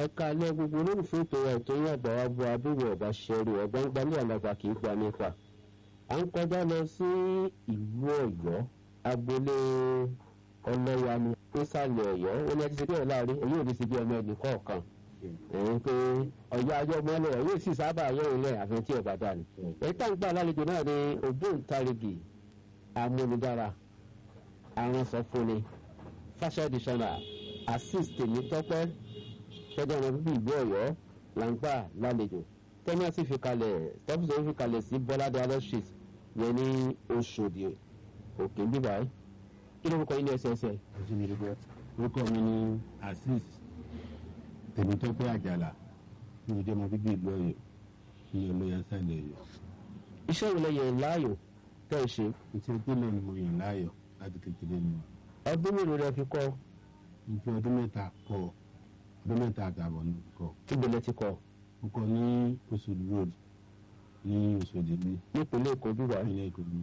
ẹ̀ka alẹ́ gbogbo olólùfẹ́ ètò wa ètò yín àgbà wa bu abúlé ọ̀bá ṣẹ́rí ọ̀gbọ́n gbalẹ̀ àlàgbà kì í gba nípa. à ń kọjá lọ sí ìlú ọ̀yọ́ agboolé ọlọ́yàmí nísàlẹ̀ ọ̀yọ́ ó ní ẹtí sí pé ọ̀láàrin èyí ò ní sí bí ọmọ ẹnì kọ̀ọ̀kan. ẹ̀yìn pé ọ̀yọ́ ajọ́ mọ́lẹ̀ yóò sì sábà yọ̀ ilẹ̀ àfi tí ọ̀bà dà ní. èyí tá à ń gbà lálejò náà ni ògbóǹtarìgì amúnidára aránsọfúnni fashion designer assist tèmi tọ́pẹ́ tọ́jú ọmọ bíbí ìlú ọ̀yọ́ là ń gbà lálejò tẹ́lẹ̀ sì fi kalẹ̀ tọ́pù sì fi kalẹ̀ sí bọ́ládé alẹ́ street yẹn ní oṣòdì òkè bíbá yìí kí ló ń kọ ilé ẹsẹẹsẹ. orúkọ mi ni azeez tèmítọ́pẹ́ àjàlá ní ojú ọmọ bíbí ìlú ọ̀yọ́ ní olóyè sàlẹ̀ ọ̀yọ́. iṣẹ́ ìwòlẹ̀ yẹn láàyò tẹ́ ẹ ṣe iṣẹ́ tẹ́lẹ̀ ni mo yàn láàyò láti kékeré ni ọdún mélòó rẹ fi kọ́ mo fi ọdún mẹ́ta kọ́ ọdún mẹ́ta àtààbọ̀ ní kọ́ ìgbèlè ti kọ́ mo kọ́ ní Oṣòdì road ní Oṣòdì ní nípínlẹ̀ èkó bíbá yìí. ìpínlẹ̀ Èkó ní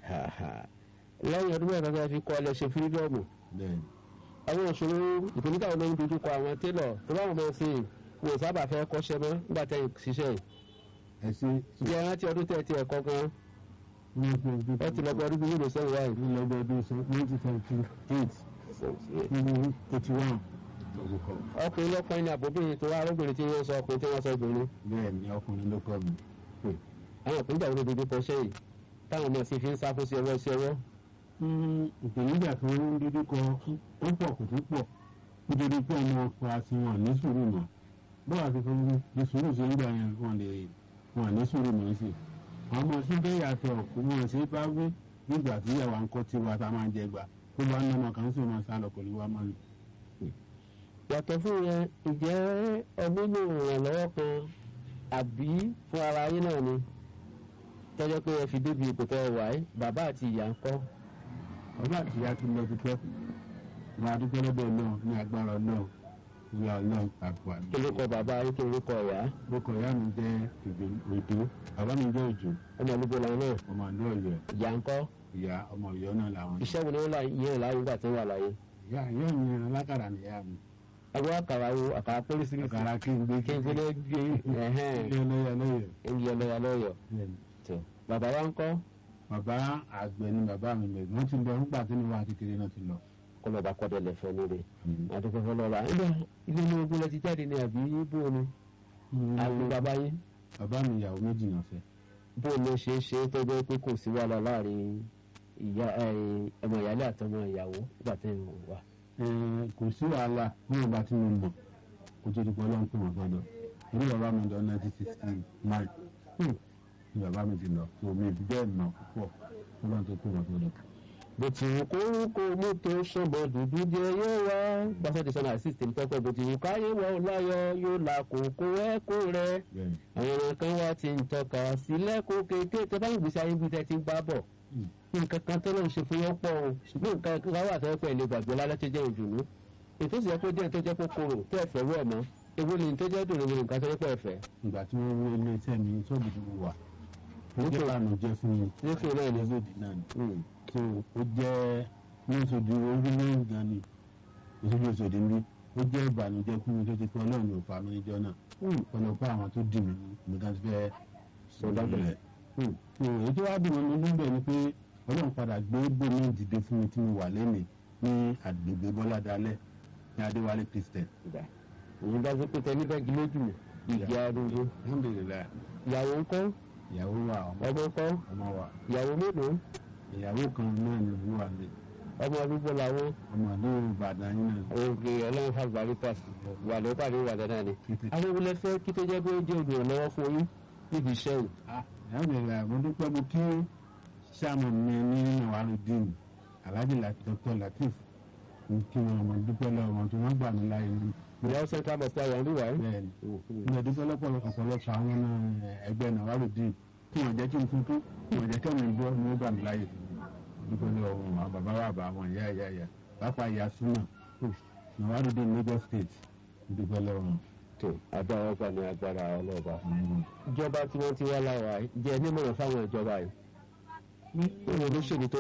lẹ́yìn ọdún mẹ́ta tẹ́ fi kọ́ ẹ lẹ ṣe fírídọ́ọ̀mù bẹ́ẹ̀ àwọn òṣòro ìpínlẹ̀ táwọn ọmọ ń dojú kọ àwọn télọ̀ tó bá wọn mọ̀ sí i wọn ò sábà fẹ́ kọ́ṣẹ́ mọ́ nígbà tẹ́ ẹ ṣiṣẹ́ yìí ẹ ṣe bí ẹ rántí ọdún tẹ́ ẹ ti ẹ̀kọ́ gan wọ́n fi ọdún ẹ ti lọ́gbọ́ ọdún bí yóò sẹ́yìn wáyé. ní lọ́gbọ́ ọdún nineteen seventy eight nínú eighty one lórúkọ ọkùnrin lọ́kùnrin ní àbóbìnrin tó wá arúgbìnrin tí wọ́n sọ ọkùnrin tí wọ́n sọ obìnrin bẹ́ẹ̀ ni ọkùnrin ló kọ́ mi àwọn ọkùnrin dàgbà ló dojú kọ ṣẹ́ yìí táwọn ọmọ sì fi ń sáfún sí ọwọ́ sí ọwọ́ ìpèníjà tó ń dojú kọ ó pọ̀ kò tó pọ̀ nítorí pé ọmọ ọkọ àti wọn ní sùúrù mọ́ bọ́wọ́ àti fún mi ní sùúrù ṣe ń gbà yẹn wọn lè wọn ní sùúrù mọ́ sí àwọn ọmọ sí bẹ́ẹ̀ yàtọ̀ kò wọ́n ṣe bá wí nígbà tí ìyàwó ń kọ́ tí wa ta máa ń jẹ gbà tó bá ń ná ọmọ kan sí wọn sá lọ kò ní wá máa lò. yàtọ̀ fún yẹn ìjẹ́ ọdún ní ìrànlọ́wọ́ kan àbí fún ara yín náà ni tọ́jọ́ pé ẹ fi débi ipò tẹ́ ẹ wà ẹ́ bàbá àti ìyá ń kọ́ ọba àti ìyá ti lọ ti pẹ́ wọn adúgbò lọ́dọ̀ náà ní agbára náà ìyá náà àgbà kí ló kọ bàbá yín kí ló kọ ìyá orúkọ ìyá mi jẹ́ òjò bàbá mi jẹ́ òjò ọmọ olúbo làwọn náà ọmọ àdó ọ̀yọ́ ìyá ń kọ́ ìyá ọmọ ọ̀yọ́ náà làwọn. iṣẹ́ wo ni wọ́n là yẹn láyé nígbà tí wọ́n wà láyé. ìyá ìyá mi alákàrà nìyá mi àwọn àkàrà wo àkàrà pólísìrìsì àkàrà kí n gbé kí n gbé gbé ẹ̀hẹ́n ilé ọlọ́yọ̀ lọ́yọ̀. ẹ̀yìn ọlọ́yà lọ́yọ̀ tó bàbá wa ń kọ́ bàbá àgbẹ̀ ni bàbá mi bẹ̀ wọ́n ti lọ nígbà tí mo wà kékeré náà ti lọ. kó lọ́ọ́ bá kọ́dọ̀ lẹ̀fẹ́ nílé àdúgbò fọlọ́ọ̀bà ilé ilé ní ogun lẹ ti jáde ní àbí bó ni àwọn bàbá yín bàbá mi ìyàwó méjì náà fẹ́. bó ló ṣe é ṣe tó jẹ́ pé kò sí wàhálà láàrin ìyá ọmọ ìyálé àtọmọ ìyàwó nígbà tí ń wà. kò sí wàhálà ní ọba tí mo mọ̀ kó tó di pé ọlọ́run pè wọ́n gbọ́dọ̀ orí bàbá mi lọ nineteen sixty nine ni bàbá mi ti lọ so mi fi bẹ́ẹ̀ mọ̀ púpọ̀ ọlọ́run tó pè wọ́n gbọ́dọ̀. bó ti wù kó wù kó mú tó ṣọmọ dúdú jẹ yóò wá gbàsọ́ ti sọ́nà àṣìṣe ní tọ́pẹ́ bó ti wù káyé wọ láyọ̀ yóò là kókó ẹ̀kọ́ rẹ̀ bẹ́ẹ̀ àwọn ọmọ kan wá ti ń tọ́ka sílẹ̀ kó kéèké tẹ́ bá ń gbèsè ayé bí tẹ́ ti ń bá bọ̀ nǹkan kan tó lọ́n ṣe fún yọ́ pọ̀ o ṣùgbọ́n nǹkan kan wà tó yẹ pé ilé gbàgbé lálẹ́ tó jẹ́ ìdùnnú ètò ìsìnkú tó jẹ́ tó jẹ́ kókóró tó ẹ̀fẹ̀ wọ̀ mọ́ ewu ni tó jẹ́ dùnú nǹkan tó yẹ pé ẹ̀fẹ̀. ìgbà tí wọ́n wọ ilé iṣẹ́ mi sọ́ọ̀bù tí mo wà ó jẹ́ ìlànà jẹ́ fún mi nífẹ̀ náà ni lóṣòdì náà ni so ó jẹ́ ní oṣòdì orílẹ̀ gan ni oṣòdì oṣòdì mi ó jẹ́ ìbànújẹ́ fún mi tó ti pé ọlọ́run ò fa mi níjọ́ náà ọlọ́pàá àwọn tó dì mí mi kan ti fẹ́ sọ̀rọ̀ rẹ̀ èyí tó wá dùn mí níbẹ̀ ni pé ọlọ́run padà gbé bòmí dìde fún mi tí mo wà lẹ́nìí ní àgbègbè bọ́lá dalẹ̀ ní adéwálé christian. òun dájú pé tẹ níbẹ̀ gí lójú mi ìgbé arúgbó alhamdulilayi ìyàwó ńkọ́ ìyàwó wa ọmọ ọmọ ńkọ́ ọmọ wa ìyàwó mélòó ìyàwó kan náà ni ìlú wa lè ọmọ arúgbó làwọn ọmọ àdéhùn ìbàdàn yín náà. òkè ọlọ́run fàgbàrí pàṣẹ wà ló pàdé ìwàdàn náà ni. àwọn ìwúlẹ̀ fẹ́ kí tó jẹ́ pé ó jẹ́ olùrànlọ́wọ́ fún yín níbi iṣẹ́ yìí. alhamdulilayi mo dúpẹ́ mo kí sàmù mi ní nàwárùdín alhaji dr latif mo kí wọn mo dúpẹ́ lọ́wọ́ wọn tó wọ́n gbà mí láyé mi. ìyá central mosque ayọ̀ ń bí wáyé. bẹ́ẹ̀ni mo dúpẹ́ lọ́pọ̀lọpọ̀ ọ̀pọ̀lọpọ̀ àwọn ẹgbẹ́ nàwárùdín tí wọ́n jẹ́ kí n tuntun tí wọ́n jẹ́ kí mi gbọ́ ni wọ́n gbà mí láyé dúpẹ́ lọ́wọ́ wọn àwọn bàbá wa bá wọn ìyá ìyá ìyá pápá ìyá súnà nàwárùdín Lagos state dúpẹ́ lọ́wọ́ wọn. tó agbára ọgbà ní agbára ọlọ́ọ̀bà. ìjọba tí wọ́n ti wá láwa jẹ́ nímọ̀ràn fáwọn ìjọba yìí. ní olóṣèlú tó